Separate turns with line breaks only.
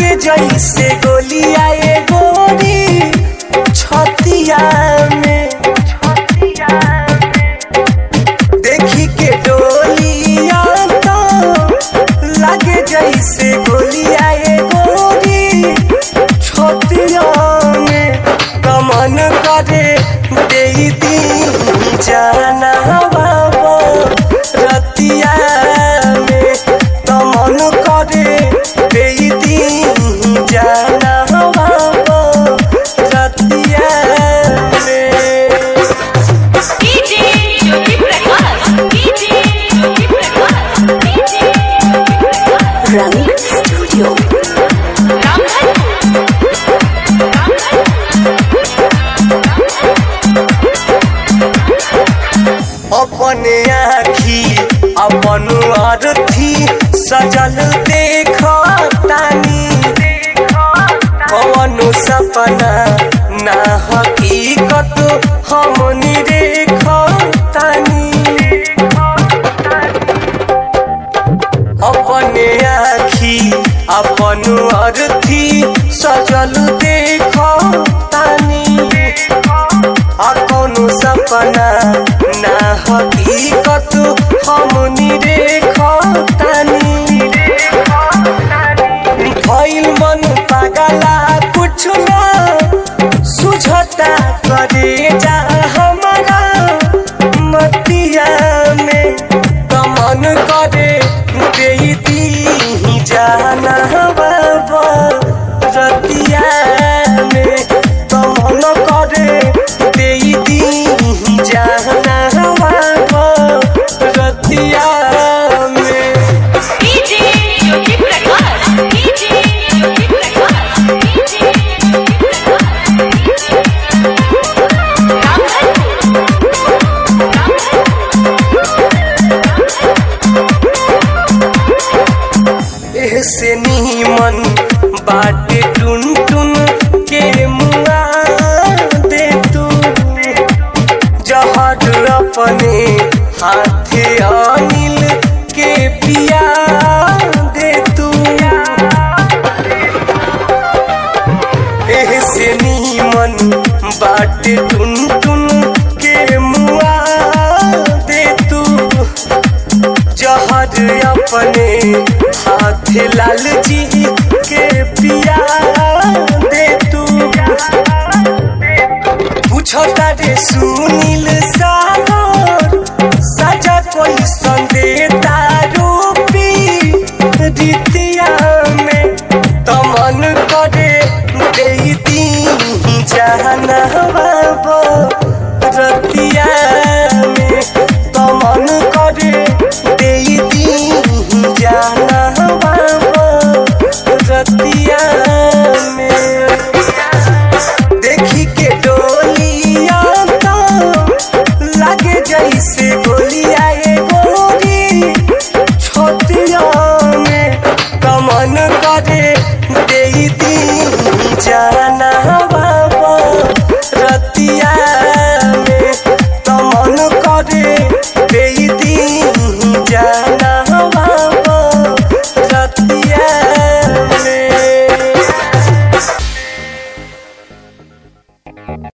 लागे जैसे गोलिया ए गोरी छतिया में देखी के डोलिया तो लागे जैसे गोलिया ए गोरी छतिया में कमन करे दे दी जाना बाबा रतिया में कमन करे दे दी जाना बाबा रतिया में
DJ Jyoti Prakash DJ Jyoti Prakash DJ Jyoti Prakash
Rang studio
Ramdhan
अपने आखी अपन अर्थी सजल देख तानी कवनो सपना ना हकीकत हमनी देख तानी अपने आखी अपन अर्थी सजल देख तानी आ कौनो सपना ना हकीकत हमनी देखतानी भइल मन पागला कुछ ना सुझता करे जा हमारा मतिया में कमन करे दे दी जाना बाबा रतिया में कमन करे दे दी जाना बाबा रतिया में
DJ Jyoti Prakash DJ Jyoti Prakash DJ Jyoti Prakash Ramdhan
एहसे नीमन बाटे टुन टुन के मुआ दे तू जहर अपने हाथे अनिल के पिया दे तू एहसे नीमन बाटे टुन टुन के मुआ दे तू जहर अपने हाथ लाल जी के पिया दे तू पूछो तारे सुनील सागर सजा कोई संदेता रूपी रीतिया में तमन करे दे दी जाना बाबा रतिया में तमन करे दे दी जाना बाबा रतिया में